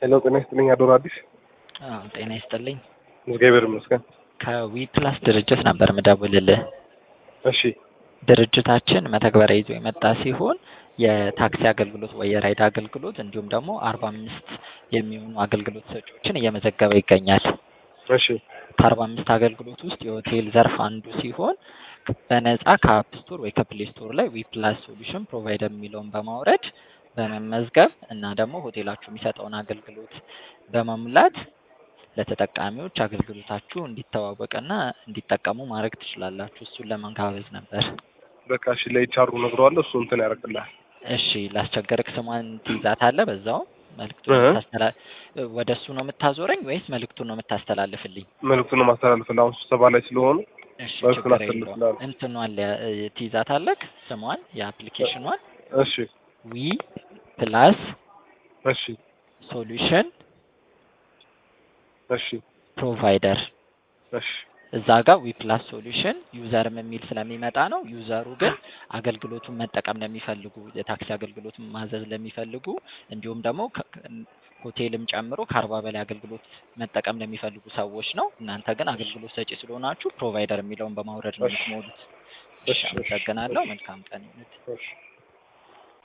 ሄሎ ጤና ይስጥልኝ አዶር አዲስ አዎ ጤና ይስጥልኝ። እግዚአብሔር ይመስገን። ከዊ ፕላስ ድርጅት ነበር ምደውልልህ። እሺ ድርጅታችን መተግበሪያ ይዞ የመጣ ሲሆን የታክሲ አገልግሎት ወይ የራይድ አገልግሎት እንዲሁም ደግሞ አርባ አምስት የሚሆኑ አገልግሎት ሰጪዎችን እየመዘገበ ይገኛል። እሺ ከአርባ አምስት አገልግሎት ውስጥ የሆቴል ዘርፍ አንዱ ሲሆን በነጻ ከአፕ ስቶር ወይ ከፕሌይ ስቶር ላይ ዊ ፕላስ ሶሉሽን ፕሮቫይደር የሚለውን በማውረድ በመመዝገብ እና ደግሞ ሆቴላችሁ የሚሰጠውን አገልግሎት በመሙላት ለተጠቃሚዎች አገልግሎታችሁ እንዲተዋወቅና እንዲጠቀሙ ማድረግ ትችላላችሁ። እሱን ለመጋበዝ ነበር። በቃ እሺ ለኤችአሩ ነግረዋለሁ እሱ እንትን ያደርግልሃል። እሺ ላስቸገርክ ስሟን ትይዛታለህ። በዛው መልዕክቱን እህ። የምታስተላ ወደ እሱ ነው የምታዞረኝ ወይስ መልዕክቱን ነው የምታስተላልፍልኝ? መልዕክቱን ነው ማስተላለፍልህ። አሁን ስብሰባ ላይ ስለሆኑ እሺ መልዕክቱን ችግር የለውም። አስተላልፍልሃለሁ። እንትኗን ለ- ትይዛታለህ ስሟን የአፕሊኬሽኗን እሺ ዊ ፕላስ እሺ ሶሉሽን እሺ ፕሮቫይደር እሺ እዛ ጋር ዊ ፕላስ ሶሉሽን ዩዘርም የሚል ስለሚመጣ ነው። ዩዘሩ ግን አገልግሎቱን መጠቀም ለሚፈልጉ የታክሲ አገልግሎቱን ማዘዝ ለሚፈልጉ እንዲሁም ደግሞ ከ- ሆቴልም ጨምሮ ከአርባ በላይ አገልግሎት መጠቀም ለሚፈልጉ ሰዎች ነው። እናንተ ግን አገልግሎት ሰጪ ስለሆናችሁ ፕሮቫይደር የሚለውን በማውረድ ነው እሺ። የምትሞሉት። እሺ፣ እሺ፣ እሺ፣ አመሰግናለሁ። እሺ። መልካም ቀን ይሁን። እሺ